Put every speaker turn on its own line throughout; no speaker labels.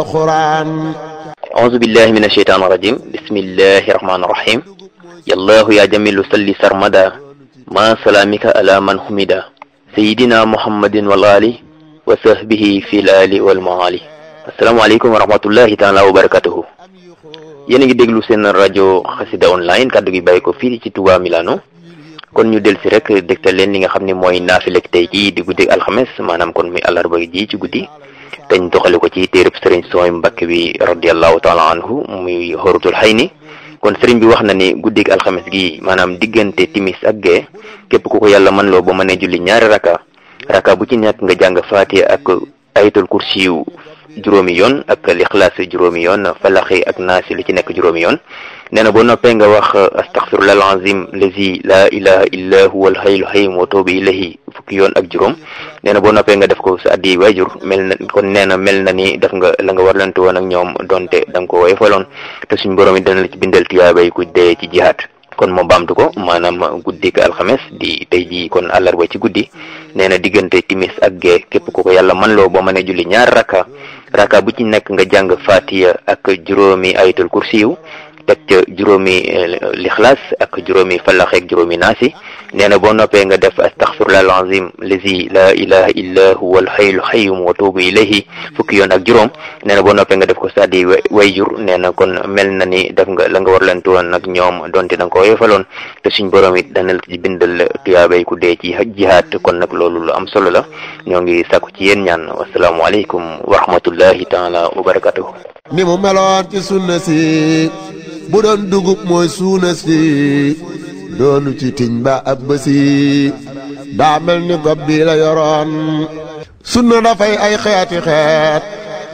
القرآن
أعوذ بالله من الشيطان الرجيم بسم الله الرحمن الرحيم يا الله يا جميل صل سرمدا ما سلامك على من حمدا سيدنا محمد والآل وصحبه في الآل والمعالي السلام عليكم ورحمة الله تعالى وبركاته yéen a ngi déglu seen rajo xasida online kàddu gi bàyyi ko fii ci Touba Milano kon ñu del si rek dégtal leen li nga xam ne mooy naafilek tey jii di guddi alxames maanaam kon muy àllarba ji ci guddi dañ doxale ko ci téereb sëriñ sooy mbakk bi radiallahu taala anhu muy xorutul xay ni kon sëriñ bi wax na ni guddig alxames gi maanaam diggante timis ak gee képp ku ko yàlla mën loo ba mënee julli ñaari raka raka bu ci nekk nga jàng faatiha ak ayatul kursiyu juróomi yoon ak lixlaas juróomi yoon falaxi ak naasi li ci nekk juróomi yoon nee na boo noppee nga wax astaxfirullah alazim lazi la ilaha illa huwa alhayyul hayyum wa toobi ilayhi fukki yoon ak juróom nee na boo noppee nga def ko sa addi waajur mel na kon nee na mel na ni def nga la nga warlante woon ak ñoom donte da nga ko woyofaloon te suñ borom it dana la ci bindal tiyaabay ku dee ci jihaat kon moo baamtu ko maanaam guddik alxames di tey jii kon àllarba ci guddi nee na diggante timis ak gee képp ku ko yàlla man loo boo mënee julli ñaar raka raka bu ci nekk nga jàng fatiya ak juróomi ayatul kursiyu teg ca juróomi lixlaas ak juróomi falax ak juróomi naasi nee na boo noppee nga def astaxfirullah alazim lazi la ilaha illa huwa alhayyul hayyum wa tuubu ilayhi fukki yoon ak juróom nee na boo noppee nga def ko saddi wayjur nee na kon mel na ni def nga la nga war leen woon nag ñoom donte da nga ko yefaloon te suñ borom it dana la ci bindal tuyaabay ku dee ci jihaat kon nag loolu lu am solo la ñoo ngi sàkku ci yéen ñaan wasalaamualeykum wa rahmatullahi taala wa barakatuhu
ni mu meloon ci sunna si bu doon dugub mooy suuna si doonu ci tiñ ba ab bësi daa mel ni gob bi la yoroon sunna dafay ay xeeti xeet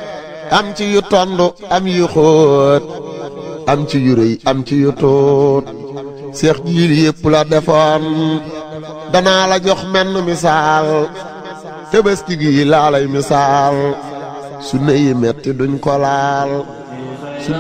am ci yu tond am yu xóot am ci yu rëy am ci yu tuut seex jiil yépp la defoon danaa la jox menn misaal tëbëski gi laa lay misaal sunna yi metti duñ ko laal